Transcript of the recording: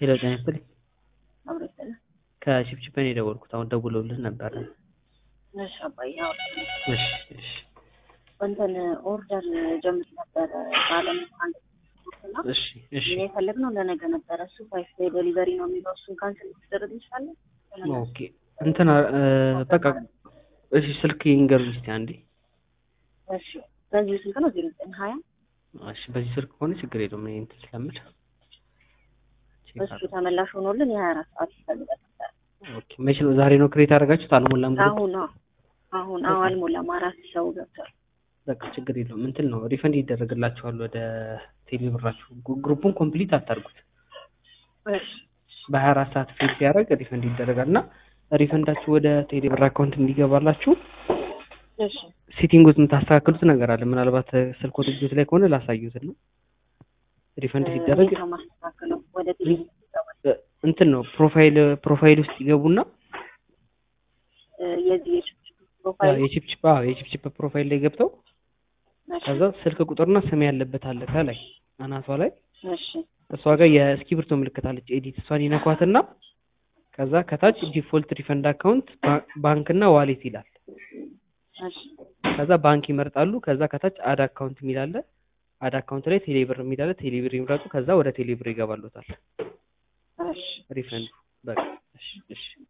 ሄሎ ጤና ይስጥልኝ። አብሮ ይሰላል። ከቺፕቺፕ ነው የደወልኩት። አሁን ደውለውልህ ነበረ። እሺ አባዬ አዎ። እሺ እሺ እንትን ኦርደር ጀምር ነበረ ባለም አንድ እና እሺ እሺ እኔ የፈለግነው ለነገ ነበረ። እሱ ፋይፍ ዴይ ዴሊቨሪ ነው የሚለው እሱን ካንስል ልትደረግ ይችላል። ኦኬ እንትን እ በቃ እሺ ስልክ ይንገሩኝ እስኪ አንዴ። እሺ በዚህ ስልክ ነው ዜሮ ዘጠኝ ሀያ እሺ በዚህ ስልክ ከሆነ ችግር የለውም። እኔ እንትን ስለምል ቼክ እሱ አድርግ። ተመላሽ ሆኖልን የሀያ አራት ሰዓት ይፈልጋል ነበረ። ኦኬ መቼ ነው ዛሬ ነው ክሬት ያደረጋችሁት? አልሞላም ግሩፕ? አሁን አዎ አሁን አዎ አልሞላም አራት ሰው ገብቷል። በቃ ችግር የለውም። እንትን ነው ሪፈንድ ይደረግላችኋል ወደ ቴሌ ብራችሁ። ግሩ- ግሩፑን ኮምፕሊት አታርጉት። እሺ በሀያ አራት ሰዓት ፌል ሲያደርግ ሪፈንድ ይደረጋል እና ሪፈንዳችሁ ወደ ቴሌ ብር አካውንት እንዲገባላችሁ እሺ ሴቲንግ ውስጥ የምታስተካክሉት ነገር አለ። ምናልባት ስልክ ወደ ላይ ከሆነ ላሳዩት ነው። ሪፈንድ ሲደረግ እንዴት ነው ማስተካከለው? ወደ ቴሌቪዥን ይገባል። እ እንትን ነው ፕሮፋይል ፕሮፋይል ውስጥ ይገቡና እ የዚህ የችፕ ፕሮፋይል የቺፕቺፕ አዎ የቺፕቺፕ ፕሮፋይል ላይ ገብተው ከዛ ስልክ ቁጥርና ስም ያለበት አለ ከላይ አናቷ ላይ እሺ እሷ ጋር የእስክሪብቶ ምልክት አለች ኤዲት እሷን ይነኳትና ከዛ ከታች ዲፎልት ሪፈንድ አካውንት ባንክ እና ዋሌት ይላል። እሺ ከዛ ባንክ ይመርጣሉ። ከዛ ከታች አድ አካውንት የሚል አለ። አድ አካውንት ላይ ቴሌብር የሚል አለ። ቴሌብር ይምረጡ። ከዛ ወደ ቴሌብር ይገባሉታል እሺ ሪፈንዱ። በቃ እሺ እሺ